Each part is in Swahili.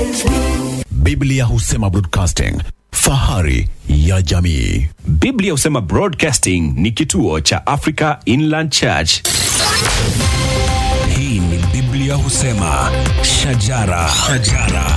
Biblia husema broadcasting, fahari ya jamii. Biblia husema Broadcasting ni kituo cha Africa Inland Church. Hii ni Biblia husema shajara, shajara.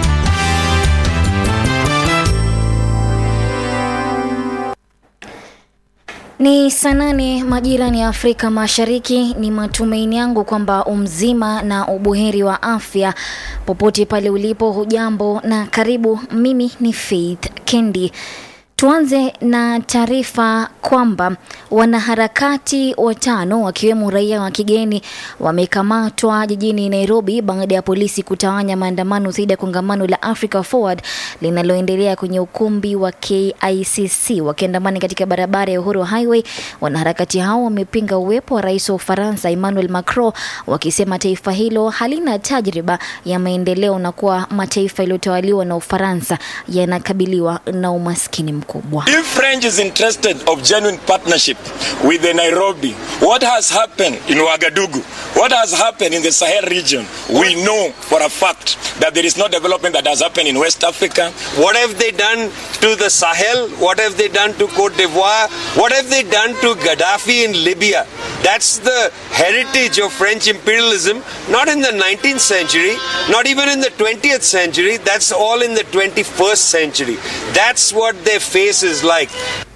Ni saa nane majirani ya Afrika Mashariki. Ni matumaini yangu kwamba umzima na ubuheri wa afya popote pale ulipo. Hujambo na karibu. Mimi ni Faith Kendi. Tuanze na taarifa kwamba wanaharakati watano wakiwemo raia wa kigeni wamekamatwa jijini Nairobi baada ya polisi kutawanya maandamano dhidi ya kongamano la Africa Forward linaloendelea kwenye ukumbi wa KICC wakiandamana katika barabara ya Uhuru Highway. Wanaharakati hao wamepinga uwepo wa rais wa Ufaransa Emmanuel Macron wakisema taifa hilo halina tajriba ya maendeleo na kuwa mataifa yaliyotawaliwa na Ufaransa yanakabiliwa na umaskini mkubwa. If French is interested of genuine partnership with the Nairobi, what has happened in Ouagadougou, what has happened in the Sahel region, we know for a fact that there is no development that has happened in West Africa. What have they done to the Sahel? What have they done to Cote d'Ivoire? What have they done to Gaddafi in Libya? That's the heritage of French imperialism, not in the 19th century, not even in the 20th century. That's all in the 21st century. That's what their face is like.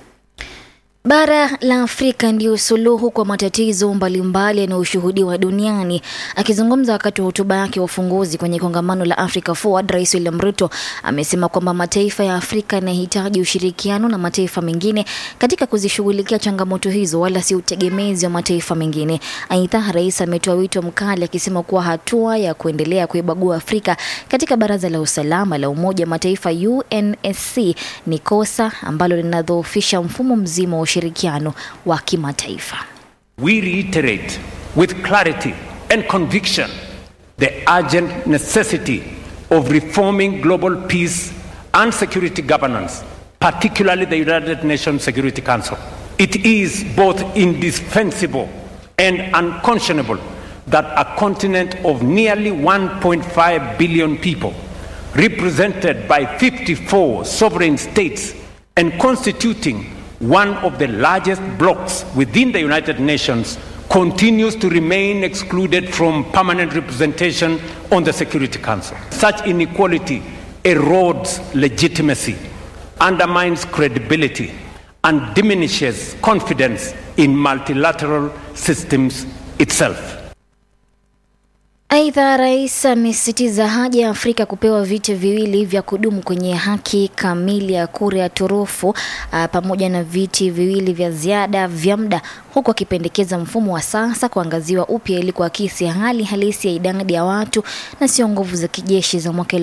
Bara la Afrika ndio suluhu kwa matatizo mbalimbali yanayoshuhudiwa duniani. Akizungumza wakati wa hotuba yake ya ufunguzi kwenye kongamano la Africa Forward, Rais William Ruto amesema kwamba mataifa ya Afrika yanahitaji ushirikiano na mataifa mengine katika kuzishughulikia changamoto hizo, wala si utegemezi wa mataifa mengine. Aidha, rais ametoa wito mkali akisema kuwa hatua ya kuendelea kuibagua Afrika katika Baraza la Usalama la Umoja wa Mataifa UNSC ni kosa ambalo linadhoofisha mfumo mzima wa ushirikiano wa kimataifa. We reiterate with clarity and conviction the urgent necessity of reforming global peace and security governance, particularly the United Nations Security Council. It is both indispensable and unconscionable that a continent of nearly 1.5 billion people, represented by 54 sovereign states and constituting one of the largest blocs within the United Nations, continues to remain excluded from permanent representation on the Security Council. Such inequality erodes legitimacy, undermines credibility, and diminishes confidence in multilateral systems itself. Aidha, rais amesisitiza haja ya Afrika kupewa viti viwili vya kudumu kwenye haki kamili ya kura ya turufu ah, pamoja na viti viwili vya ziada vya muda, huku akipendekeza mfumo wa sasa kuangaziwa upya ili kuakisi hali halisi ya idadi ya watu na sio nguvu za kijeshi za mwaka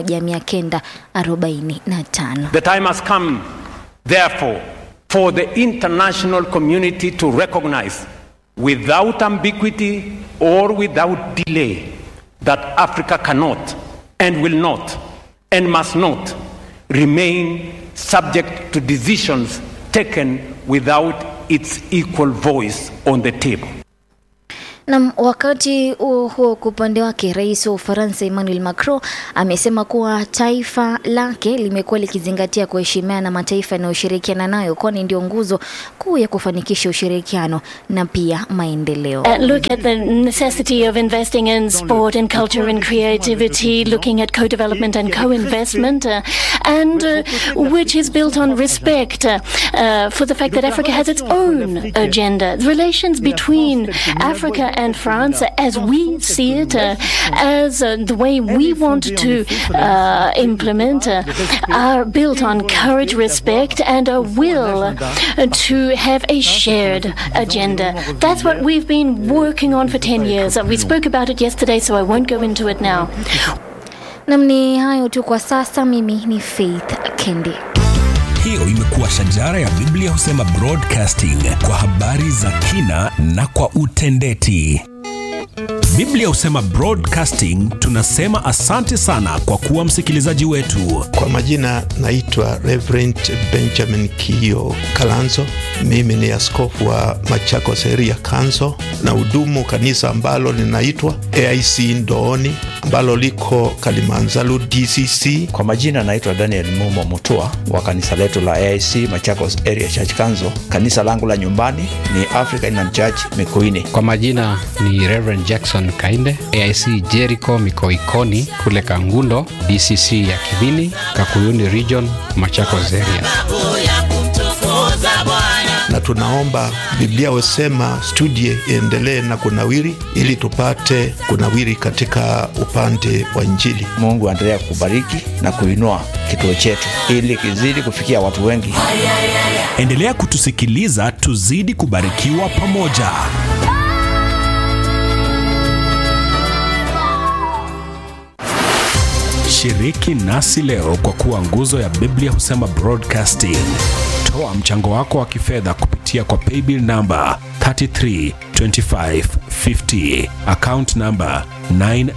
1945. The time has come, therefore, for the international community to recognize without ambiguity or without delay that Africa cannot and will not and must not remain subject to decisions taken without its equal voice on the table. Na wakati huo huo, kwa upande wake, rais wa Ufaransa Emmanuel Macron amesema kuwa taifa lake limekuwa likizingatia kuheshimiana na mataifa yanayoshirikiana nayo, kwani ndio nguzo kuu ya kufanikisha ushirikiano na pia maendeleo. Uh, look at the necessity of investing in sport and culture and creativity, looking at co-development and co-investment, uh, and uh, which is built on respect uh, uh, for the fact that Africa has its own agenda. The relations between Africa and France, as we see it, uh, as uh, the way we want to uh, implement, uh, are built on courage, respect, and a will uh, to have a shared agenda. That's what we've been working on for 10 years. Uh, We spoke about it yesterday, so I won't go into it now. Nam, ni hayo tu kwa sasa. Mimi ni Faith Kendi. Hiyo imekuwa shajara ya Biblia husema broadcasting kwa habari za kina na kwa utendeti. Biblia husema broadcasting, tunasema asante sana kwa kuwa msikilizaji wetu. Kwa majina naitwa Reverend Benjamin Kio Kalanzo. Mimi ni askofu wa Machakos area Council na hudumu kanisa ambalo linaitwa AIC Ndooni ambalo liko Kalimanzaru DCC. Kwa majina naitwa Daniel Mumo Mutua wa kanisa letu la AIC Machakos Area Church Council. Kanisa langu la nyumbani ni Africa Inland Church Mikuini. Kwa majina ni Reverend Jackson Kainde, AIC Jericho Mikoikoni kule Kangundo, DCC ya Kibini, Kakuyuni Region, Machakos Area. na tunaomba Biblia wasema studie iendelee na kunawiri, ili tupate kunawiri katika upande wa Injili. Mungu aendelea kubariki na kuinua kituo chetu ili kizidi kufikia watu wengi. Endelea kutusikiliza, tuzidi kubarikiwa pamoja. Shiriki nasi leo kwa kuwa nguzo ya Biblia husema broadcasting. Toa mchango wako wa kifedha kupitia kwa paybill namba 332550 account namba 9